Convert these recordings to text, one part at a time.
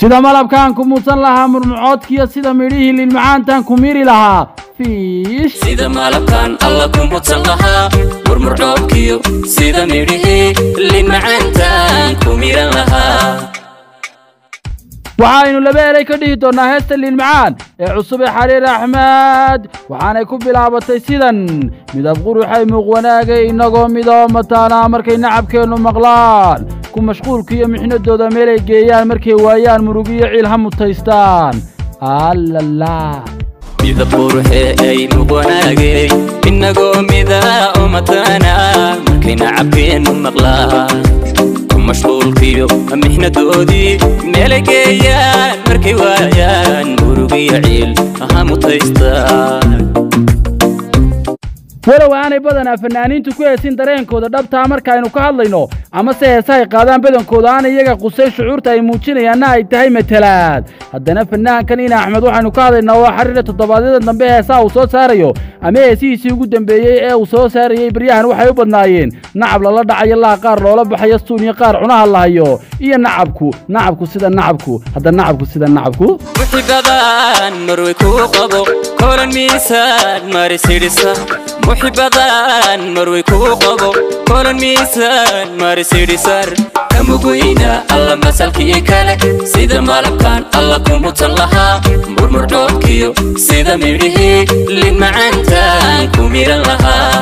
sida malabkaan ku muudsan lahaa murmucoodkiyo sida midhihii liilmacaantaan ku miiri lahaa fiish sida malabkan alla ku mudsan lahaa murmurcoobkiyo sida midhihii lin macaantaan ku miran lahaa waxaynu laba eray ka dhihi doonnaa heesta liilmacaan ee cusub ee xariir axmed waxaanay ku bilaabatay sidan midab quruxay muuq wanaagay innagoo midoo mataanaa markay nacabkeennu maqlaan ku mashquulka iyo mixnadooda meelay geeyaan markay waayaan murugiyo ciil ha mutaystaan allala midab quruxee ay muqwanaagay innagoo midaa oo mataana markay nacabkeennu maqlaa ku mashquulkiyo mixnadoodii meelay geeyaan markay waayaan murugiyo ciil ha mutaystaan walow aanay badanaa fanaaniintu ku heesin dareenkooda dhabtaa markaaynu ka hadlayno amase heesahay qaadaan badankooda aan iyaga qusay shucuurta ay muujinayaanna ay tahay matalaad haddana fanaankan ina axmed waxaynu ka hadlaynaa waa xariira toddobaadyada dambe heesaha uu soo saarayo ama heesihiisii ugu dambeeyey ee uu soo saarayey baryahan waxay u badnaayeen nacab lala dhacayo laa qaar loola baxayo suun iyo qaar cunaha la hayo iyo nacabku nacabku sida nacabku hadda nacabku sida nacabku muxibadan marway kuu qabo kolan miisaan marisidhisa muxibadan marway kuu qabo kolan miisaan marisidhisar kamugweyna alla masalkii kale sida malabkan alla ku mutan lahaa murmurdhoobkiyo sida midhihii lin macaantaan ku miran lahaa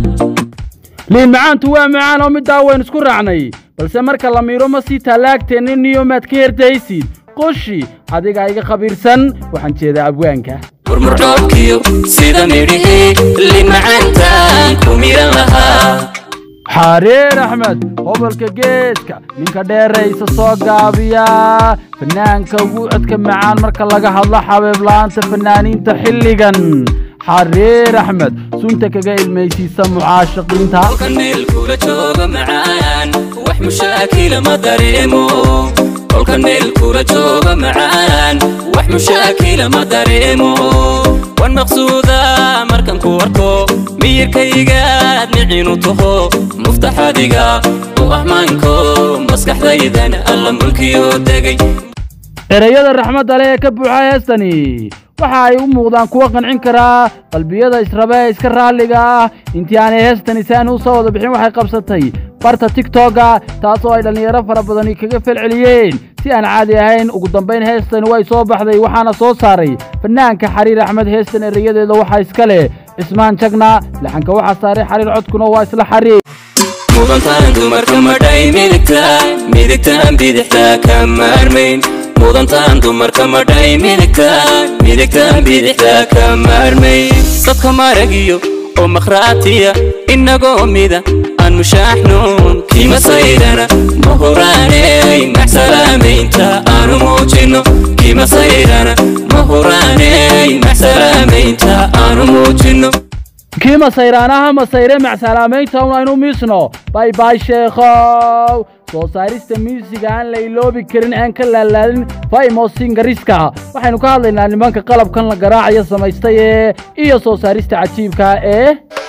liin macaantu waa macaan oo middaa waynu isku raacnay balse marka la miiro ma sii tallaagteennin niyo maad ka herdaysid qoshi adiga iga khabiirsan waxaan jeedaa abwaanka murmurdhoobkiyo sida midhihii lin macaantaan ku miran lahaa xariir axmed gobolka geeska ninka dheeraysa soo gaabiya fanaanka ugu codka macaan marka laga hadlo xabeebla'aanta fanaaniinta xilligan xariir axmed sunta kaga ilmaysiisa mucaashaqiinta halkan meel kula jooga macaan wax mushaakila ma dareemo kolkan meel kula jooga macaan wax mushaakila ma dareemo wan maqsuuda markan ku arko miyirkaygaad micinu taho muftaxadiga u ahmaanko maskaxdaydan alla mulkiyoo degay ereyada raxmadda leh ee ka buuxa heestani waxa ay u muuqdaan kuwo qancin karaa qalbiyada israbe ee iska raalliga ah intii aanay heestani saani u soo wada bixin waxay qabsatay barta tigtogga taasoo ay dhallinyaro fara badani kaga felceliyeen si aan caadi ahayn ugu dambayn heestani way soo baxday waxaana soo saaray fanaanka xariir axmed heestan ereyadeeda waxaa iska leh cismaan jagna laxanka waxaa saaray xariir codkuna waa isla xariir mudantaan dumarka madhay midigtaan midigtaan bidixtaa ka maarmayn mudantaan dumarka madhay midigtaan midigtaan bidixtaa ka maarmayn dadka maragiyo oo makhraatiya innagoo mida aan mushaaxnuun kiima saydhana ma huraaney maxsalaamaynta aanu muujinno kiima saydhana ma huraaney maxsalaamaynta aanu muujinno kii masayraanaha masayre macsalaamaynta un aynu miisno bay bay sheekhow soo saarista miisiga aan la iloobi karin aan ka laalaadin faymosingariska waxaynu ka hadlaynaa nimanka qalabkan la garaacayo samaystay ee iyo soo saarista cajiibka ee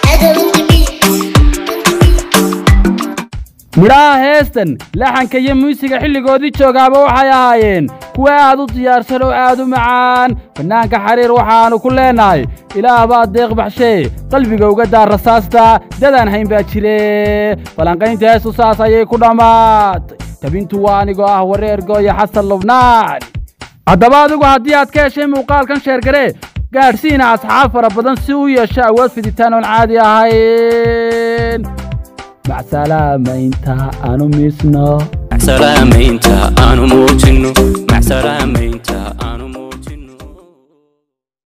midhaha heestan laxanka iyo muusiga xilligoodii joogaaba waxay ahaayeen kuwa aad u diyaarsan oo aad u macaan fanaanka xariir waxaannu ku leenahay ilaah baa deeq baxshee qalbiga uga daar rasaasta dadaan hayn baa jire falanqaynta heestu saas ayay ku dhammaatay tabintu waa anigoo ah wareer gooya xasan lubnaan haddaba adigu haddii aad ka heshay muuqaalkan sheergaree gaadhsiina asxaab fara badan si u yeesho awood fiditaan oon caadi ahayn macsalaamaynta aanu miisno salaamaynta aanu muujinno